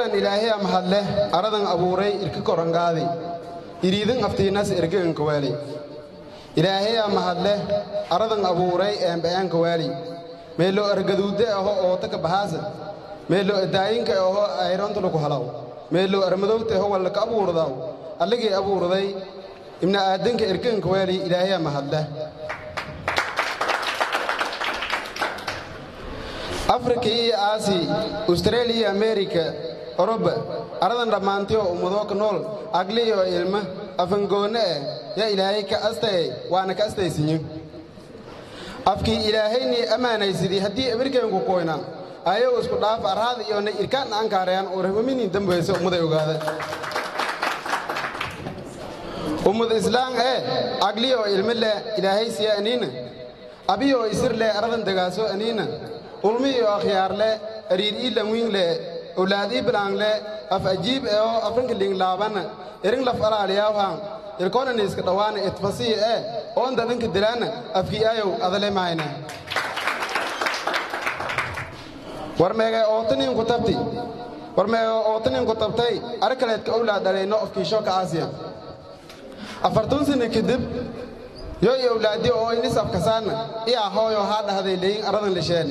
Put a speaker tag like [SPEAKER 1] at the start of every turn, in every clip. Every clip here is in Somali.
[SPEAKER 1] awalan ilaahaya mahadleh aradan abuuray irka korangaadi iriidin aftiinas ergeganka waali ilaahaya mahadleh aradan abuuray eembayaanka waali meelo argaduude aho ootaka bahaasa meelo daayinka aho ayrontulaku halaw meelo armadowta aho wallaka abuurdaw alligii abuurday ibna aadanka ergeganka waali ilaahaya mahadleh afrika iyo aasi ustareeliya iyo amerika oroba aradan dhammaantiyo ummadoo ka nool agliyo ilma afangoonne eh yaa ilaahay ka astaye waana ka astaysinyo afkii ilaahaynii ammaanaysidii haddii abirkeenku koyna ayago isku dhaaf arhaada iyona irkaanna ankaarayaan urahmaminin dambayse ummaday ogaada ummad islaam ee agliyo ilma leh ilaahay siya aniina abiyo isir leh aradan degaaso aniina ulmiyo akhyaar le ariir ii lanwiin le owlaad ii bilaang le af ajiib eho afrinka liinglaabanna iring laf alaaliyaawhan ilkoonani iska dhawaana itfasii ee oonda dhanka dilaanna afkii ayow adale mahayna war meegay ootaniinku tabti war meegay ootaniinku tabtay ar kaleedka owlaad dhalayno ofkiisho ka aasiya afartun sano kadib yoy owlaadi oo inis afkasaanna iyaa hooyo haa dhahday leyin aradan lisheeni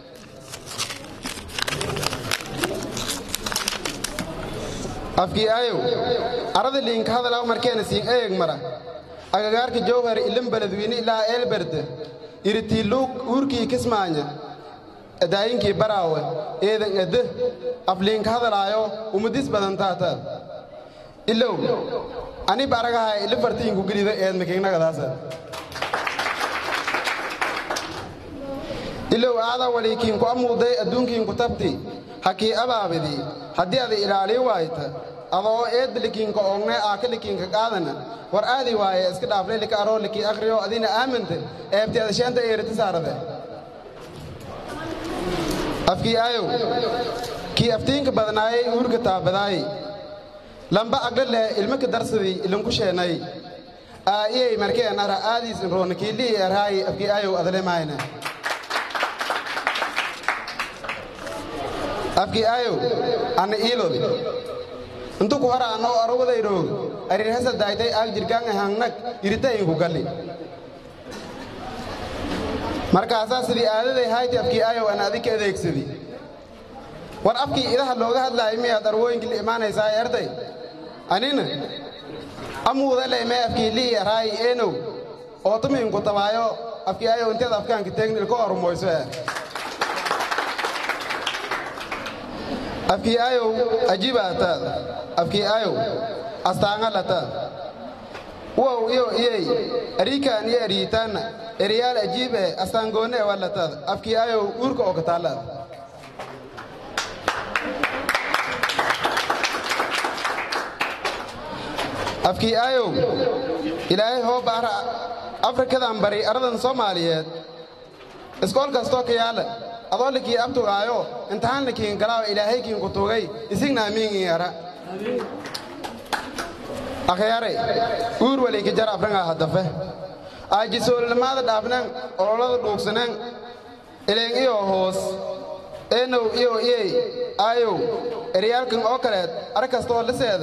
[SPEAKER 1] afkii ayow arada liinka hadalaw markeena siin eeg mara agagaarka jowhar ilan beledweyne ilaa eelberde iritiiluug uurkii kismaanya daayinkii baraawe eedan edde afliinka hadalaayo umadis badan taata ilow anib aragaha ili fartiinku gelida eedmakiignagadaasa ilow aada waliikiinku amuuday adduunkiinku tabti hakii abaabidii haddii ada ilaalii waayta adoo eedlikiinka oogne aakalikiinka qaadana war aadi waaye iska dhaaflay lika aroo likii akhriyo adina aaminte eebti ada sheenta eerita saarade afkii ayow kii aftiinka badnaayay uurka taabadaay lamba agla leh ilmaka darsadii ilanku sheenay aa'iyey markeen ara aadiis inroona kiilii erhaayi afkii ayow adale maayna afkii ayow anna iilod intuku hara annoo arowadayroog arirhasa daaytay aag jirkaanga hangnag iritayinku galli markaasaa sidii aadaday hayti afkii ayow an adika adeegsadi war afkii idaha looga hadlaayo miyaad arwooyinkii la imaanaysaa erday anina amuudaley mee afkii lii araayi eenow ootumiinku tabaayo afkii ayow inteed afkaanka teegnil ka ormoyso eh afkii ayow ajibaataad afkii ayow astaangalataad uwow iyo iyey ariikaan iyo ariitaanna eriyaal ajiib ee astaangoonne e wallataad afkii ayow uurka oo kataalaad afkii ayow ilaahay hoo baara afrikadan bari aradan soomaaliyeed iskool kastoo ka yaala adoo likii abtugaayo imtixaan likiin galaawa ilaahay kiinku tugay isigna amiingin yara akhyaare uur waleyka jar afrangaa hadafe aajisoolnamaada dhaafneen ololada dhuugsaneen ileen iyo hoos eenow iyo iyey aayow eryaalkan oo kaleed ar kastooo liseeda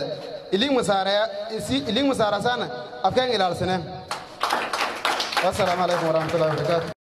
[SPEAKER 1] iliing masaarasaana afkaan ilaalsaneen wasalaamu calaykum waraxmatullahi wabarakaatu